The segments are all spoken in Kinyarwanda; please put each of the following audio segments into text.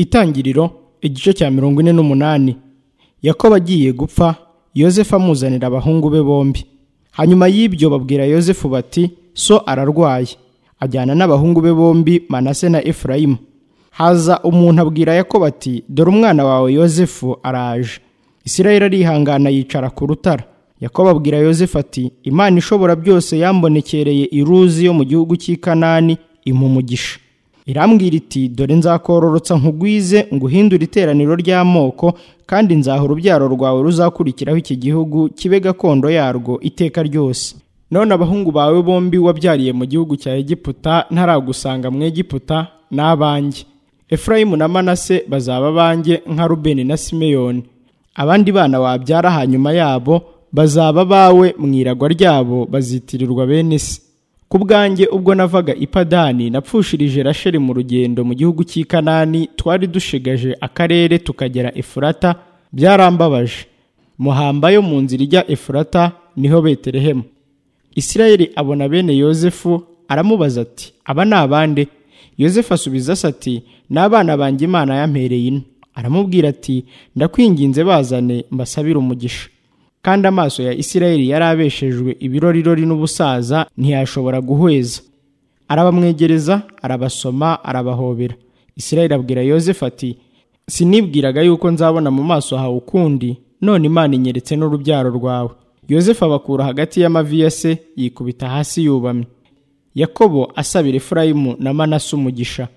itangiriro igice cya mirongo ine n'umunani yakobo agiye gupfa yosefu amuzanira abahungu be bombi hanyuma y'ibyo babwira yosefu bati so ararwaye ajyana n'abahungu be bombi manase na efurayimu haza umuntu abwira yakobo ati dore umwana wawe yosefu araje isirayeli arihangana yicara ku rutara yakobo abwira yosefu ati imana ishobora byose yambonekereye iruzi yo mu gihugu cy'i kanani umugisha irambwira iti dore nzakororotsa nkugwize nguhindure iteraniro ry'amoko kandi nzaha urubyaro rwawe ruzakurikiraho iki gihugu kibe gakondo yarwo iteka ryose none abahungu bawe bombi wabyariye mu gihugu cya egiputa ntaragusanga mu egiputa ni abanjye efurayimu na manase bazaba abanjye nka rubeni na simeyoni abandi bana wabyara hanyuma yabo bazaba bawe mu iragwa ryabo bazitirirwa bene se ku bwanjye ubwo navaga ipadani napfushirije rasheli mu rugendo mu gihugu cy'i kanani twari dushigaje akarere tukagera efurata byarambabaje muhamba yo mu nzira ijya efurata niho beterehemu isirayeli abona bene yosefu aramubaza ati aba ni abande yosefu asubiza asa ati ni abana banjye imana yampereye ino aramubwira ati ndakwinginze bazane mbasabire umugisha kandi amaso ya isirayeli yari abeshejwe ibirorirori n'ubusaza ntiyashobora guhweza arabamwegereza arabasoma arabahobera isirayeli abwira yosefu ati sinibwiraga yuko nzabona mu maso hawe ukundi none imana inyeretse n'urubyaro rwawe yosefu abakura hagati y'amavi ya se yikubita hasi yubamye yakobo asabira efurayimu na manase umugisha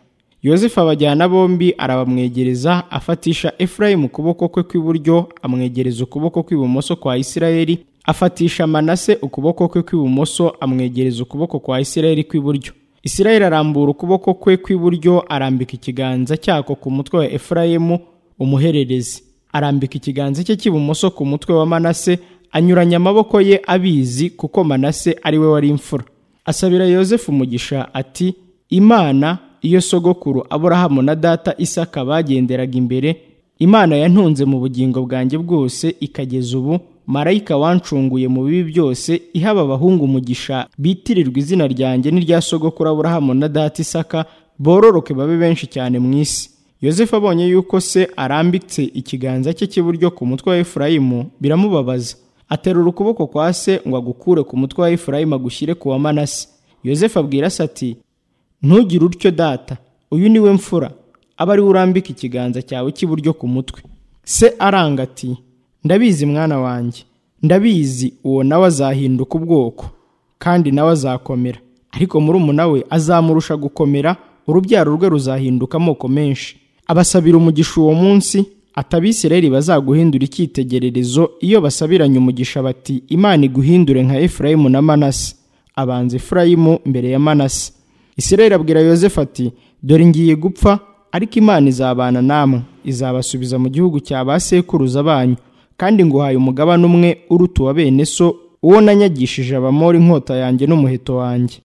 yosefu abajyana bombi arabamwegereza afatisha efurayimu ukuboko kwe kw'iburyo amwegereza ukuboko kw'ibumoso kwa isirayeli afatisha manase ukuboko kwe kw'ibumoso amwegereza ukuboko kwa isirayeli kw'iburyo isirayeli arambura ukuboko kwe kw'iburyo arambika ikiganza cyako ku mutwe wa efurayimu umuhererezi arambika ikiganza cye cy'ibumoso ku mutwe wa manase anyuranya amaboko ye abizi kuko manase ari we wari imfura asabira yosefu umugisha ati imana iyo sogokuru aburahamu na data isaka bagenderaga imbere imana yantunze mu bugingo bwanjye bwose ikageza ubu marayika wancunguye mu bibi byose ihaba abahungu umugisha bitirirwa izina ryanjye n'irya sogokuru aburahamu na data isaka bororoke babe benshi cyane mu isi yosefu abonye yuko se arambitse ikiganza cye cy'iburyo ku mutwe wa efurayimu biramubabaza aterura ukuboko kwa se ngo agukure ku mutwe wa efurayimu agushyire ku wa manase yosefu abwira se ati ntugire utyo data uyu niwe mfura aba ariwe urambika ikiganza cyawe cy'iburyo ku mutwe se aranga ati ndabizi mwana wanjye ndabizi uwo nawe azahinduka ubwoko kandi nawe azakomera ariko murumuna we azamurusha gukomera urubyaro rwe ruzahinduka amoko menshi abasabira umugisha uwo munsi atabisirayeli bazaguhindura icyitegererezo iyo basabiranye umugisha bati imana iguhindure nka efurayimu na manase abanza efurayimu mbere ya manase isirayeli abwira yosefu ati dore ngiye gupfa ariko imana izabana namwe izabasubiza mu gihugu cya ba sekuruza banyu kandi nguhaye umugabane umwe uruta uwa bene so uwo nanyagishije abamori inkota yanjye n'umuheto wanjye